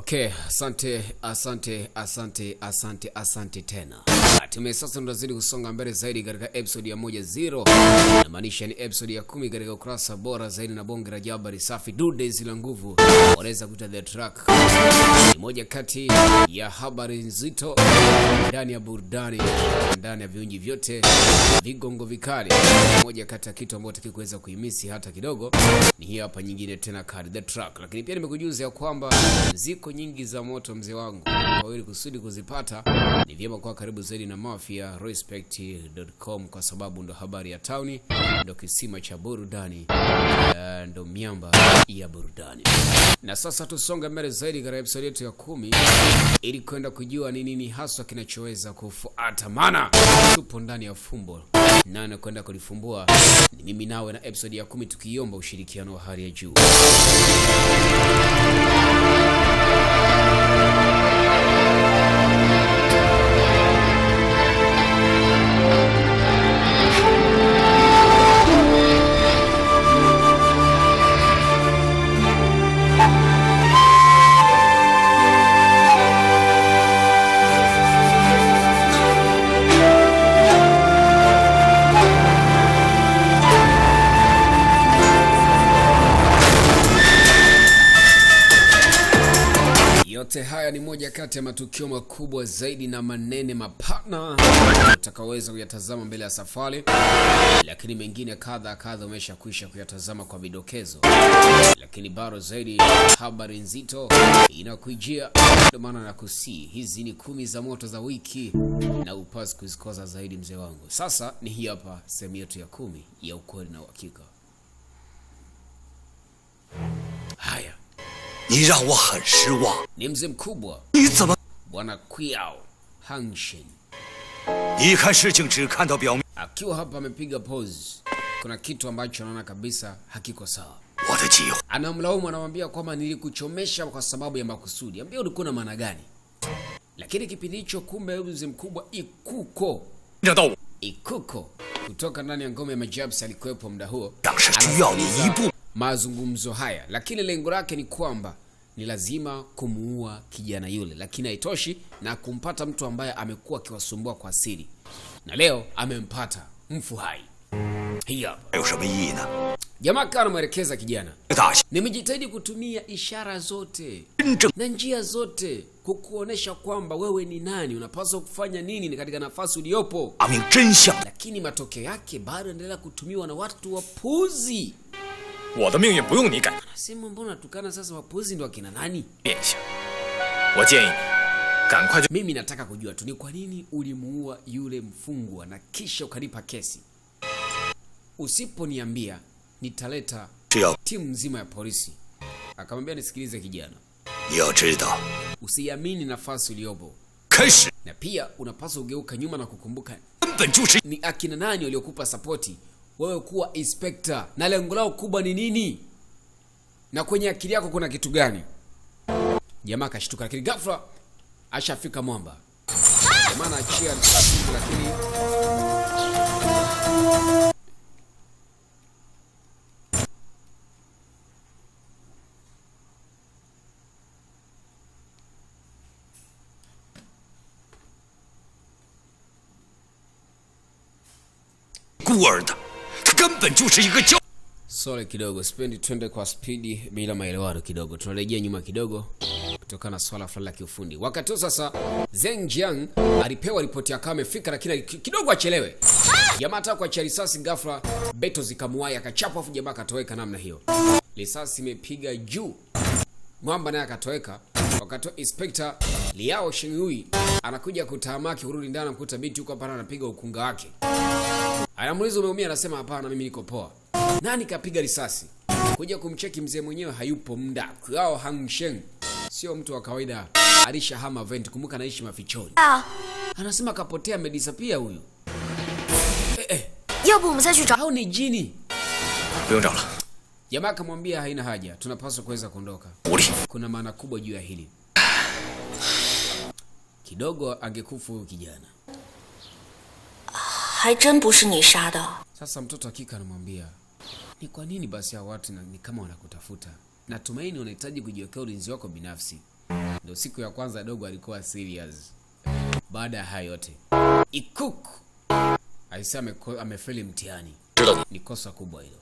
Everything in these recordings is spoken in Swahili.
Okay, asante asante asante asante asante tena. Hatimaye sasa tunazidi kusonga mbele zaidi katika episode ya moja zero, namaanisha ni episode ya kumi katika ukurasa bora zaidi na bonge la jabari safi dude zila nguvu, wanaweza kuita the track. Ni moja kati ya habari nzito ndani ya burudani, ndani ya viunji vyote, vigongo vikali. Moja kati ya kitu ambacho tukikuweza kuimisi hata kidogo ni hii hapa nyingine tena kali the track, lakini pia nimekujuza ya kwamba ziko nyingi za moto mzee wangu, kwa hiyo kusudi kuzipata ni vyema kwa karibu zaidi na Mafia Respect.com kwa sababu ndo habari ya tauni, ndo kisima cha burudani, eh, ndo miamba ya burudani. Na sasa tusonge mbele zaidi katika episode yetu ya kumi ili kwenda kujua ni nini haswa kinachoweza kufuata, maana tupo ndani ya fumbo nane kwenda kulifumbua ni mimi nawe na episode ya kumi tukiomba ushirikiano wa hali ya juu. Yote haya ni moja kati ya matukio makubwa zaidi na manene mapana utakaweza kuyatazama mbele ya safari, lakini mengine kadha kadha umeshakwisha kuyatazama kwa vidokezo, lakini bado zaidi habari nzito inakujia. Ndio maana nakusii, hizi ni kumi za moto za wiki na upasi kuzikosa zaidi, mzee wangu. Sasa ni hii hapa sehemu yetu ya kumi ya ukweli na uhakika. Haya 你让我很失望。 ni mzee mkubwa 你怎么 bwana Qiao Hangshen 一看事情只看到表面？ akiwa hapa amepiga pose. Kuna kitu ambacho anaona kabisa hakiko sawa. 我的计划 Anamlaumu, anamwambia kwamba nilikuchomesha kwa sababu ya makusudi. Ambia ulikuwa na maana gani? Lakini kipindi hicho, kumbe huyu mzee mkubwa Ikuko 让到我 Ikuko kutoka ndani ya ngome ya Majabs alikuwepo muda huo, 当是需要你一步 mazungumzo haya, lakini lengo lake ni kwamba ni lazima kumuua kijana yule, lakini haitoshi na kumpata mtu ambaye amekuwa akiwasumbua kwa siri, na leo amempata mfu hai. Hii hapa 还有什么意义呢？ jamaa akawa anamwelekeza kijana, 大小 nimejitahidi kutumia ishara zote 真正 na njia zote kukuonesha kwamba wewe ni nani, unapaswa kufanya nini katika nafasi uliyopo, 查明真相。 lakini matokeo yake bado endelea kutumiwa na watu wapuzi. 我的命运不用你改 Nasema mbona tukana sasa, wapuzi ndo akina nani? 变一下。我建议你赶快去 Mimi nataka kujua tu ni kwa nini ulimuua yule mfungwa na kisha ukanipa kesi. Usiponiambia nitaleta 只要 timu nzima ya polisi. Akamwambia nisikilize kijana, 你要知道， usiamini nafasi uliyopo, 开始 na pia unapaswa ugeuka nyuma na kukumbuka 根本就是 ni akina nani waliokupa sapoti wewe kuwa inspector, na lengo lao kubwa ni nini, na kwenye akili yako kuna kitu gani? Jamaa akashtuka, lakini ghafla ashafika mwamba. Jamaa anaachia risasi, lakini 孤儿的，他根本就是一个教。 Sole kidogo, sipendi twende kwa spidi bila maelewano kidogo. Tunarejea nyuma kidogo kutokana na swala fulani la kiufundi. Wakati huo sasa, Zeng Jiang alipewa ripoti akawa amefika, lakini ali- kidogo achelewe. Jamaa ataka kuachia risasi, ghafla beto zikamuwai, akachapwa, afu jamaa akatoweka namna hiyo. Risasi imepiga juu, mwamba naye akatoweka. Wakati huo Inspector Liao Shengyui anakuja kutamaki kurudi ndani, anamkuta binti huko hapana, anapiga ukunga wake. Anamuuliza umeumia? Anasema hapana, mimi niko poa. Nani kapiga risasi? Kuja kumcheki mzee mwenyewe hayupo mda. Kwao Hangsheng sio mtu wa kawaida, alishahama vent. Kumbuka anaishi mafichoni. 啊， Anasema kapotea, amedisapia huyu. Eh, eh, 要不我们再去找？ au ni jini? 不用找了， Jamaa akamwambia haina haja, tunapaswa kuweza kuondoka. 狐狸， Kuna maana kubwa juu ya hili. Kidogo angekufa huyu kijana. 还真不是你杀的。 Sasa mtoto hakika anamwambia ni kwa nini basi hao watu na- ni kama wanakutafuta. Natumaini unahitaji kujiwekea ulinzi wako binafsi. Ndio siku ya kwanza dogo alikuwa serious. Baada ya hayo yote, Ikuk aisee ameko- amefeli mtihani. 知道你 Ni kosa kubwa hilo.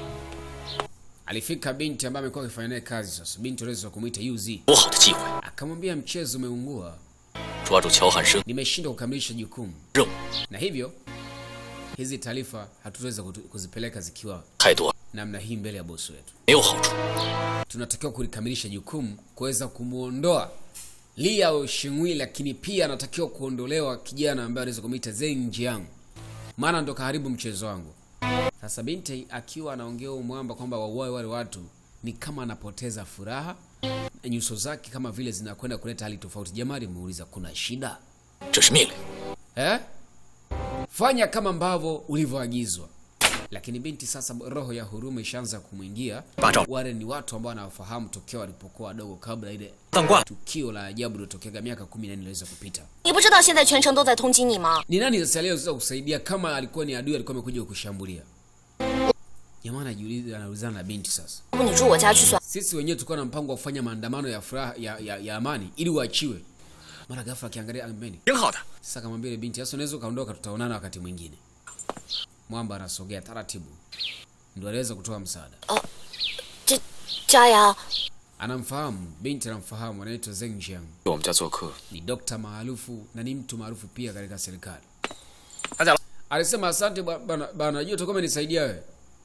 Alifika binti ambaye amekuwa akifanya naye kazi sasa. Binti aliweza kumuita UZ. 多好的机会， Akamwambia mchezo umeungua, 抓住乔汉生 nimeshindwa kukamilisha jukumu. 任务 Na hivyo hizi taarifa hatutaweza kutu- kuzipeleka zikiwa 太多了， namna hii mbele ya bosi wetu. 没有好处。 tunatakiwa kulikamilisha jukumu kuweza kumwondoa Liao Shingui, lakini pia anatakiwa kuondolewa kijana ambaye anaweza kumwita Zeng Jiang, maana ndo kaharibu mchezo wangu. Sasa binti akiwa anaongea huyu mwamba kwamba wauae wale watu, ni kama anapoteza furaha na nyuso zake kama vile zinakwenda kuleta hali tofauti. Jamaa alimuuliza kuna shida 这是命令， eh? Fanya kama ambavyo ulivyoagizwa. Lakini binti sasa, roho ya huruma ishaanza kumwingia. Bato. Wale ni watu ambao wanawafahamu tokea walipokuwa wadogo, kabla ile 当官 tukio la ajabu lilotokea miaka kumi na nne iliweza kupita. 你不知道现在全城都在通缉你吗？ Ni nani sasa leo sasa kusaidia kama alikuwa ni adui, alikuwa amekuja kukushambulia? Jamaa anajiuliza, anaulizana na binti sasa. 要不你住我家去算？ Sisi wenyewe tulikuwa na mpango wa kufanya maandamano ya furaha ya, ya, ya amani ili uachiwe. Mara ghafla akiangalia ambeni 挺hao的。 Sasa akamwambia yule binti, sasa unaweza ukaondoka, tutaonana wakati mwingine. Mwamba anasogea taratibu, ndio aliweza kutoa msaada. 这佳瑶， Anamfahamu binti, anamfahamu, anaitwa Zeng Jiang, 去我们家做客， ni dokta maarufu na ni mtu maarufu pia katika serikali. 大家 Alisema asante ba- bana, bana, najua utakuwa umenisaidia wewe.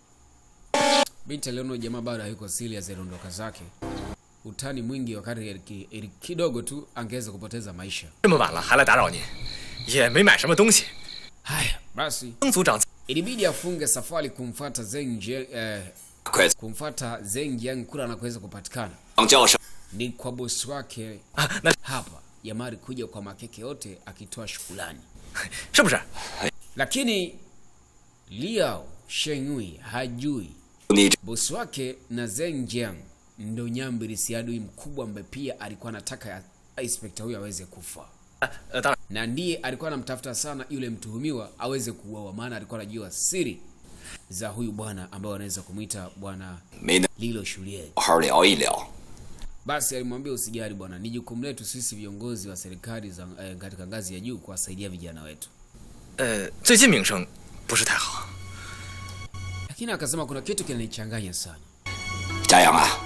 Binti aliona jamaa bado hayuko serious, aliondoka zake. Utani mwingi wakati ili- ili kidogo tu angeweza kupoteza maisha. 这么晚了还来打扰您，也没买什么东西。 Haya basi, 曾组长 ilibidi afunge safari kumfuata Zeng Jiang, eh, 快 kumfuata Zeng Jiang kula anakoweza kupatikana 当叫声， ni kwa bosi wake 啊，那 hapa. Jamaa alikuja kwa makeke yote akitoa shukrani, 是不是？ lakini Liao Shengui hajui 你这 bosi wake na Zeng Jiang ndo nyambirisi adui mkubwa ambaye pia alikuwa anataka ya- inspekta huyo aweze kufa 呃，当然， na ndiye alikuwa anamtafuta sana yule mtuhumiwa aweze kuuawa, maana alikuwa anajua siri za huyu bwana ambaye anaweza kumwita bwana 没能 Lilo Shulie. 好好聊一聊。 Basi alimwambia usijali bwana, ni jukumu letu sisi viongozi wa serikali za eh, katika ngazi ya juu kuwasaidia vijana wetu. 呃，最近名声不是太好。 Lakini akasema kuna kitu kinanichanganya sana. 家阳啊，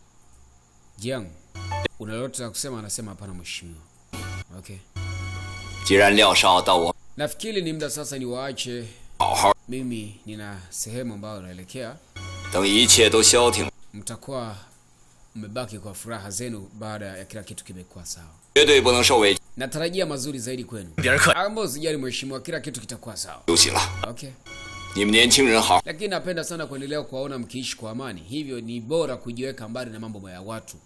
Jiang, una lolote la kusema? Anasema hapana mheshimiwa. Okay, 既然廖少到我 nafikiri ni muda sasa ni waache 好好， mimi nina sehemu ambayo naelekea. 等一切都消停， Mtakuwa mmebaki kwa furaha zenu baada ya kila kitu kimekuwa sawa. 绝对不能受委屈 Natarajia mazuri zaidi kwenu. 别人客气， Ambao usijali mheshimiwa, kila kitu kitakuwa sawa. 就行了。 Okay. 你们年轻人好， Lakini napenda sana kuendelea kuwaona mkiishi kwa amani, hivyo ni bora kujiweka mbali na mambo ya watu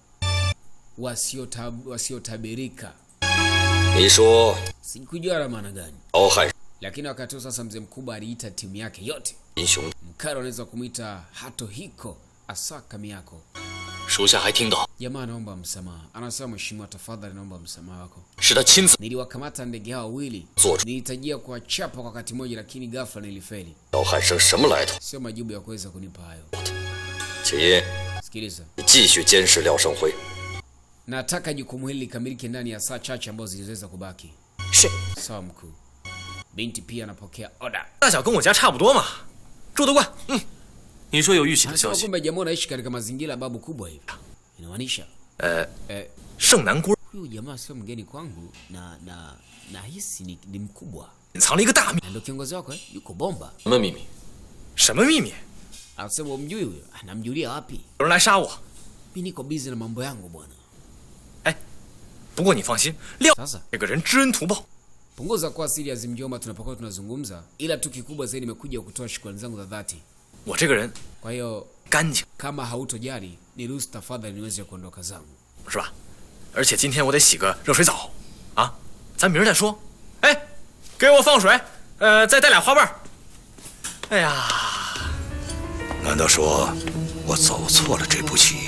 wasiotab- wasiotabirika. 你说 Sikujua na maana gani, 乔汉 lakini wakati huo sasa mzee mkubwa aliita timu yake yote. 英雄， Mkaro anaweza kumwita Hato Hiko Asaka Miyako. 属下还听到 Jamaa anaomba msamaha, anasema mheshimiwa, tafadhali naomba msamaha wako. 是他亲自 Niliwakamata ndege hao wawili, 做出 nilihitajia kuwachapa kwa wakati mmoja, lakini ghafla nilifeli. 乔汉生什么来头。 Sio majibu ya kuweza kunipa hayo. 请 Sikiliza, 你继续监视廖胜辉。 nataka jukumu hili likamilike ndani ya saa chache ambazo ziliweza kubaki. 是， Sawa mkuu. Binti pia anapokea oda. 大小跟我家差不多嘛，住得惯。嗯，你说有遇袭的消 Anasema 息？ kumbe jamaa anaishi katika mazingira ya babu kubwa hivi. Inamaanisha 呃， eh, 盛南锅 huyu jamaa sio mgeni kwangu na na nahisi ni, ni mkubwa 隐藏了一个大秘， na ndio kiongozi wako eh? Yuko bomba. 什么秘密？什么秘密？ Anasema umjui huyo? Anamjulia wapi? 有人来杀我。 Mimi niko busy na mambo yangu bwana. 不过你放心，廖 Sasa 这个人知恩图报， punguza kuwa serious mjomba, tunapokuwa tunazungumza, ila tu kikubwa zaidi nimekuja kutoa shukrani zangu za dhati. 我这个人 Kwa hiyo 干净， kama hautojali, niruhusu tafadhali niweze kuondoka zangu. 是吧？而且今天我得洗个热水澡，啊，咱明儿再说。哎，给我放水，呃，再带俩花瓣儿。哎呀， 难道说我走错了这步棋？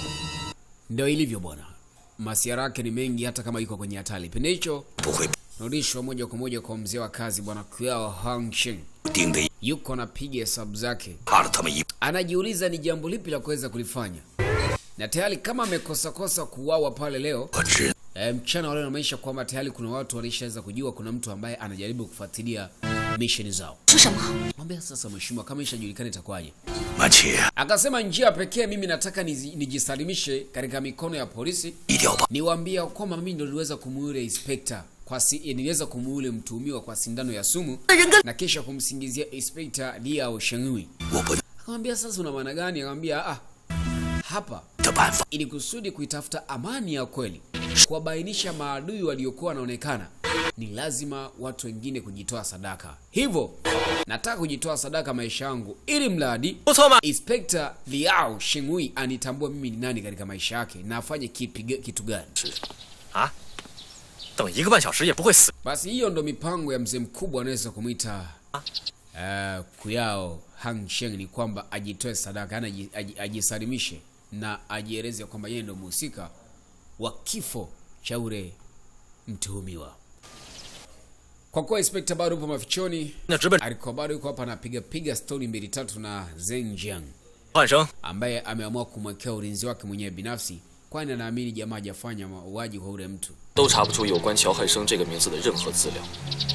Ndio ilivyo bwana, masiara yake ni mengi, hata kama iko kwenye hatari. Kipindi hicho 不会 narudishwa moja kwa moja kwa mzee wa kazi bwana Kuao Hangsheng, 盯得 yuko anapiga hesabu zake, 怕了他们一 anajiuliza ni jambo lipi la kuweza kulifanya, na tayari kama amekosa kosa kuuawa pale leo, 我知 E, mchana wale wanaonyesha kwamba tayari kuna watu walishaweza kujua kuna mtu ambaye anajaribu kufuatilia mission zao. 说什么？ Mwambia sasa, mheshimiwa, kama ishajulikana itakuwaje? 满起， Akasema njia pekee mimi nataka nizi- nijisalimishe katika mikono ya polisi, 一定要把 niwaambia kwamba mimi ndo niliweza kumuule inspector kwa si, eh, niliweza kumuule mtuhumiwa kwa sindano ya sumu na kisha kumsingizia inspector Liao Shengui. 我不 Akamwambia sasa, una maana gani? Akamwambia ah, hapa 的办法。 ili kusudi kuitafuta amani ya kweli, kuwabainisha maadui waliokuwa wanaonekana, ni lazima watu wengine kujitoa sadaka. Hivyo nataka kujitoa sadaka maisha yangu, ili mradi 不错嘛， Inspector Liao Shengui anitambua mimi ni nani katika maisha yake na afanye kipi, kitu gani. 啊，等一个半小时也不会死。 Basi hiyo ndo mipango ya mzee mkubwa anaweza kumwita uh, Kuyao Hang Sheng, ni kwamba ajitoe sadaka, yani aji- aji- ajisalimishe na ajieleze kwamba yeye ndo mhusika wa kifo cha ule mtuhumiwa. Kwa kuwa inspector bado yupo mafichoni, 那直奔 alikuwa bado yuko hapa anapiga piga stori mbili tatu na Zeng Jiang 换生， ambaye ameamua kumwekea ulinzi wake mwenyewe binafsi, kwani anaamini jamaa hajafanya mauaji kwa ule mtu. 都查不出有关乔汉生这个名字的任何资料。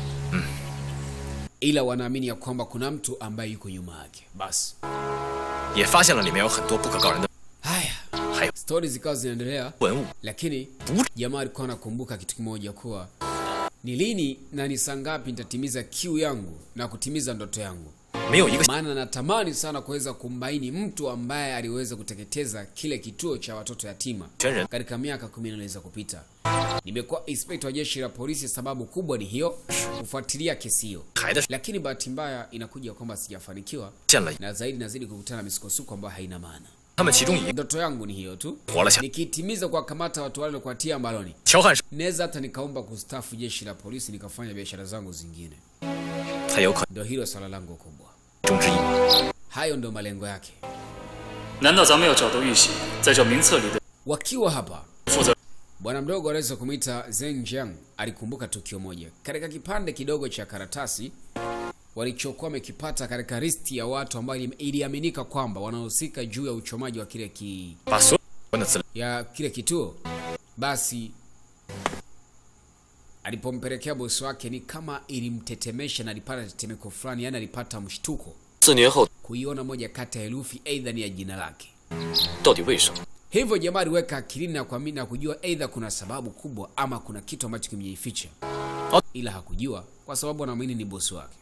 ila wanaamini ya kwamba kuna mtu ambaye yuko nyuma yake. Basi 也发现了里面有很多不可告人的 haya, 还有 stori zikawa zinaendelea, 文物。 lakini jamaa alikuwa anakumbuka kitu kimoja, kuwa ni lini na ni saa ngapi nitatimiza kiu yangu na kutimiza ndoto yangu, 没有一个 maana natamani sana kuweza kumbaini mtu ambaye aliweza kuteketeza kile kituo cha watoto yatima 全人 katika miaka kumi inaweza kupita. Nimekuwa inspector wa jeshi la polisi, sababu kubwa ni hiyo, kufuatilia kesi hiyo, 孩的 lakini bahati mbaya inakuja kwamba sijafanikiwa 见了， na zaidi nazidi kukutana na misukosuko ambayo haina maana. 他们其中一个 Ndoto yangu ni hiyo tu, 活了下来。 nikitimiza kuwakamata watu wale na kuwatia mbaloni, 乔汉生 naweza hata nikaomba kustafu jeshi la polisi nikafanya biashara zangu zingine. 才有可 Ndio hilo swala langu kubwa, 能中之一。 hayo ndio malengo yake. 难道咱们要找到玉玺，在这名册里的 Wakiwa hapa, 负责？ bwana mdogo anaweza kumwita Zeng Jiang alikumbuka tukio moja katika kipande kidogo cha karatasi walichokuwa wamekipata katika listi ya watu ambao ili- iliaminika kwamba wanahusika juu ya uchomaji wa kile ki, 把所有有关的资料 ya kile kituo basi alipompelekea bosi wake ni kama ilimtetemesha na alipata tetemeko fulani yani alipata mshtuko 四年后 kuiona moja kati ya herufi aidha ni ya jina lake 到底为什么？ hivyo jamaa aliweka akilini na kuamini na kujua aidha kuna sababu kubwa ama kuna kitu ambacho kimejificha ila hakujua kwa sababu anaamini ni bosi wake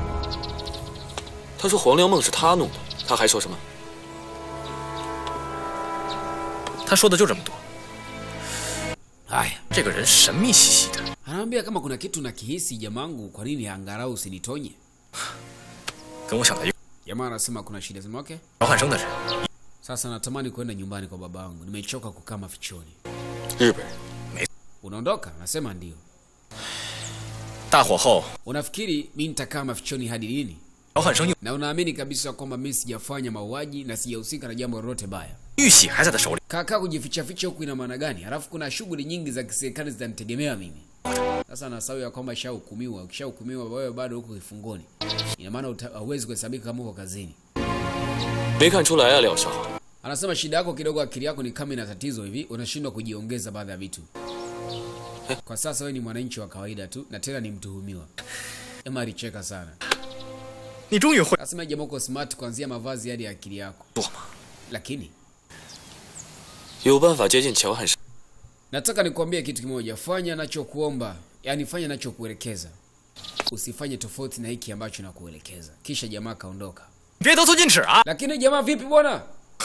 他说黄粱梦是他弄的，他还说什么？ 他说的就这么多。 haya 这个人神秘兮兮的， anamwambia kama kuna kitu nakihisi jamangu kwa nini angalau usinitonye 跟我想的一个 jamaa anasema kuna shida sema okay 乔汉生的人， sasa natamani kwenda nyumbani kwa baba yangu nimechoka kukaa mafichoni 日本人 unaondoka nasema ndio 大火后 unafikiri mi nitakaa mafichoni hadi lini 乔汉生用 na unaamini kabisa kwamba mi sijafanya mauaji na sijahusika na jambo lolote baya 玉玺还在他手里， kakaa kujifichaficha huku ina maana gani halafu kuna shughuli nyingi za kiserikali zitanitegemea mimi sasa nasahau ya kwamba ishahukumiwa ukishahukumiwa wewe bado huko kifungoni ina maana uta- hauwezi kuhesabika kama uko kazini 没看出来啊，廖少。 anasema shida yako kidogo akili yako ni kama ina tatizo hivi unashindwa kujiongeza baadhi ya vitu kwa sasa wewe ni mwananchi wa kawaida tu na tena ni mtuhumiwa ema alicheka sana 你终于会 Nasema jamaa uko smart kuanzia mavazi hadi akili yako. 做吗？ Lakini 有办法接近乔汉生， nataka nikuambie kitu kimoja, fanya nachokuomba, yani fanya nachokuelekeza, usifanye tofauti na hiki ambacho nakuelekeza. Kisha jamaa kaondoka. 别得寸进尺啊！ Lakini jamaa vipi bwana?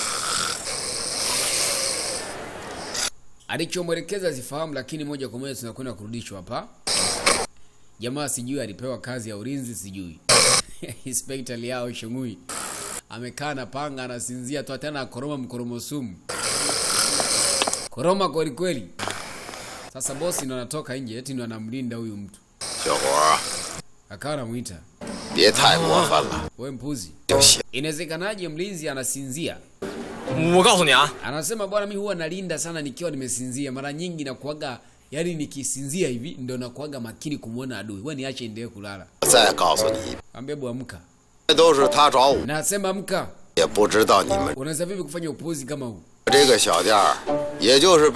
Alichomwelekeza sifahamu, lakini moja kwa moja tunakwenda kurudishwa hapa. Jamaa sijui alipewa kazi ya ulinzi, sijui Inspector Liao Shungui amekaa na panga anasinzia tu, tena akoroma mkoromo sumu, koroma kweli kweli. Sasa bosi ndo anatoka nje, eti ndo anamlinda huyu mtu, 小伙儿， akawa anamuita 别太过分了， we mpuzi. 就行。 Inawezekanaje mlinzi anasinzia? 我告诉你啊， Anasema bwana, mi huwa nalinda sana nikiwa nimesinzia. Mara nyingi nakuaga, yani nikisinzia hivi ndo nakuaga makini kumwona adui. Wewe niache endelee kulala. 再告诉你， Ambia bu amka. 这都是他找我， Nasema amka. 也不知道你们 Unaweza vipi kufanya upuuzi kama huu? 这个小店儿，也就是被他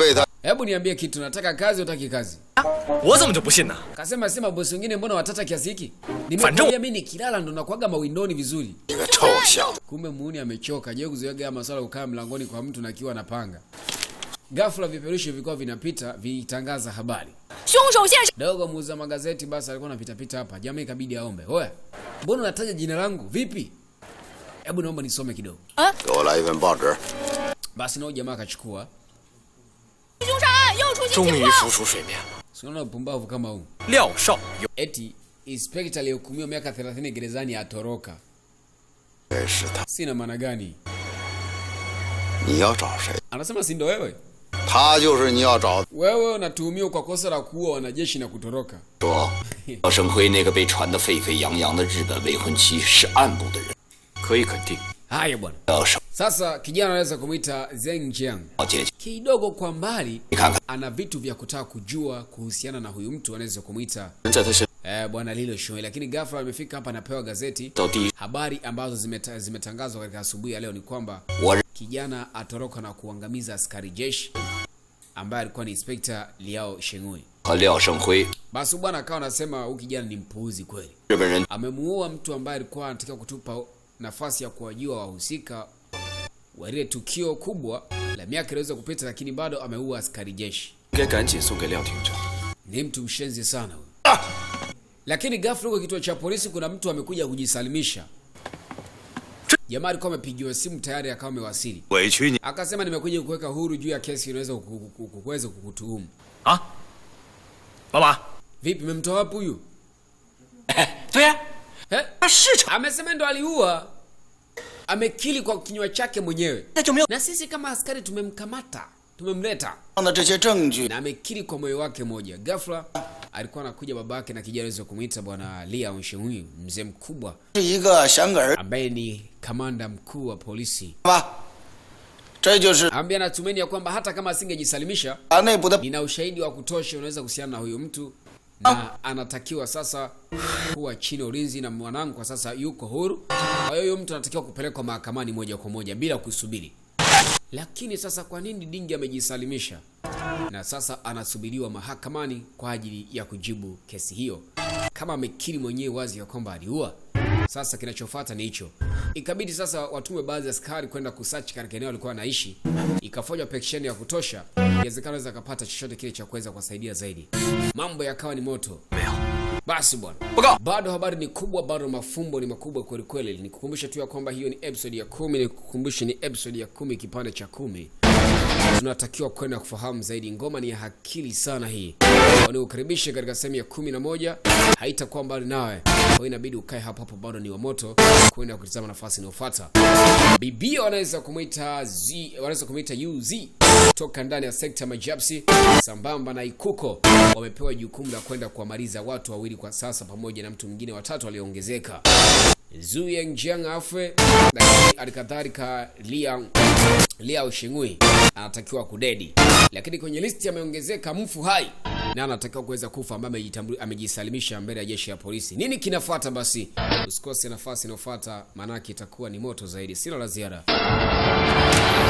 Hebu niambie kitu, nataka kazi, utaki kazi? 我怎么就不信呢？ Kasema sema bosi wengine mbona watata kiasi hiki? Fanjo. Nimekwambia mimi nikilala ndo nakuaga mawindoni vizuri. 你个臭小子！ Kumbe muuni amechoka. Je, kuzoea haya masuala ya kukaa mlangoni kwa mtu na akiwa anapanga. Ghafla vipeperushi vilikuwa vinapita vitangaza habari. 凶手现身！ Dogo muuza magazeti basi alikuwa anapita pita hapa. Jamaa ikabidi aombe. Oya, mbona unataja jina langu? Vipi? Hebu naomba nisome kidogo. 给我来一份报纸。 Basi nao jamaa akachukua. 凶杀案又出现终情于况， 浮出水面了。 Unaona upumbavu kama huu. 廖少有 Eti inspector aliyehukumiwa miaka 30 gerezani atoroka. 这是他， Sina maana gani? 你要找谁？ Anasema si ndo wewe? 他就是你要找。 Wewe unatuhumiwa kwa kosa la kuua wanajeshi na kutoroka. 说廖胜辉那个被传得沸沸扬扬的日本未婚妻是暗部的人， 可以肯定， Haya bwana. 廖胜 Sasa kijana anaweza kumwita Zeng Jiang. 浩姐姐， Kidogo kwa mbali 你看看 ana vitu vya kutaka kujua kuhusiana na huyu mtu anaweza kumwita 人在他身 eh, bwana Lilo Shoei, lakini ghafla amefika hapa anapewa gazeti. 到第一， Habari ambazo zimeta, zimetangazwa katika asubuhi ya leo ni kwamba 我认 kijana atoroka na kuangamiza askari jeshi ambaye alikuwa ni Inspector Liao Shengui. 和廖胜辉 Basi bwana akawa anasema huyu kijana ni mpuuzi kweli. 日本人 amemuua mtu ambaye alikuwa anatakiwa kutupa nafasi ya kuwajua wahusika wa lile tukio kubwa la miaka iliweza kupita, lakini bado ameua askari jeshi. 应该赶紧送给廖厅长。 Ni mtu mshenzi sana huyu. Lakini ghafla huko kituo cha polisi kuna mtu amekuja kujisalimisha. Jamaa alikuwa amepigiwa simu tayari, akawa amewasili, 委屈你， akasema nimekuja kuweka huru juu ya kesi inaweza kuku- kuku- kuweza kukutuhumu. 啊，老板， Vipi, memtoa wapi huyu? 对呀、 Eh? Amesema ndo aliua, amekili kwa kinywa chake mwenyewe. 那就没有 na sisi kama askari tumemkamata tumemleta 的这些证据， na amekiri kwa moyo wake moja ghafla alikuwa anakuja babake na kijana aweza kumwita bwana lia Onshenhui, mzee mkubwa 是一个想给儿 ambaye ni kamanda mkuu wa polisi 吧？这就是 ambaye anatumaini ya kwamba hata kama asingejisalimisha 他内部的 nina ushahidi wa kutosha unaweza kuhusiana na huyu mtu na anatakiwa sasa kuwa chini ya ulinzi na mwanangu kwa sasa yuko huru kwa hiyo huyu mtu anatakiwa kupelekwa mahakamani moja kwa moja bila kusubiri lakini sasa kwa nini dingi amejisalimisha na sasa anasubiriwa mahakamani kwa ajili ya kujibu kesi hiyo kama amekiri mwenyewe wazi ya kwamba aliua sasa kinachofuata ni hicho ikabidi sasa watume baadhi ya askari kwenda kusachi katika eneo alikuwa anaishi ikafanywa peksheni ya kutosha inawezekana aweza akapata chochote kile cha kuweza kuwasaidia zaidi mambo yakawa ni moto basi bwana bado habari ni kubwa bado mafumbo ni makubwa kweli kweli nikukumbusha tu ya kwamba hiyo ni episode ya kumi nikukumbushe ni episode ya kumi kipande cha kumi tunatakiwa kwenda kufahamu zaidi ngoma ni ya hakili sana hii waniukaribishe katika sehemu ya kumi na moja haitakuwa mbali nawe kwa hiyo inabidi ukae hapo hapo bado ni wa moto kwenda kutizama nafasi inayofuata bibia wanaweza kumwita z wanaweza kumwita uz toka ndani ya sekta ya majapsi sambamba na ikuko wamepewa jukumu la kwenda kuwamaliza watu wawili kwa sasa pamoja na mtu mwingine watatu aliyeongezeka Zuyeng Jiang afwe lakini alikadhalika Liang Liao Shingui anatakiwa kudedi, lakini kwenye listi ameongezeka mfu hai na anatakiwa kuweza kufa ambaye amejitambu- amejisalimisha mbele ya jeshi ya polisi. Nini kinafuata? Basi usikose nafasi inayofuata, maanake itakuwa ni moto zaidi. Sina la ziada.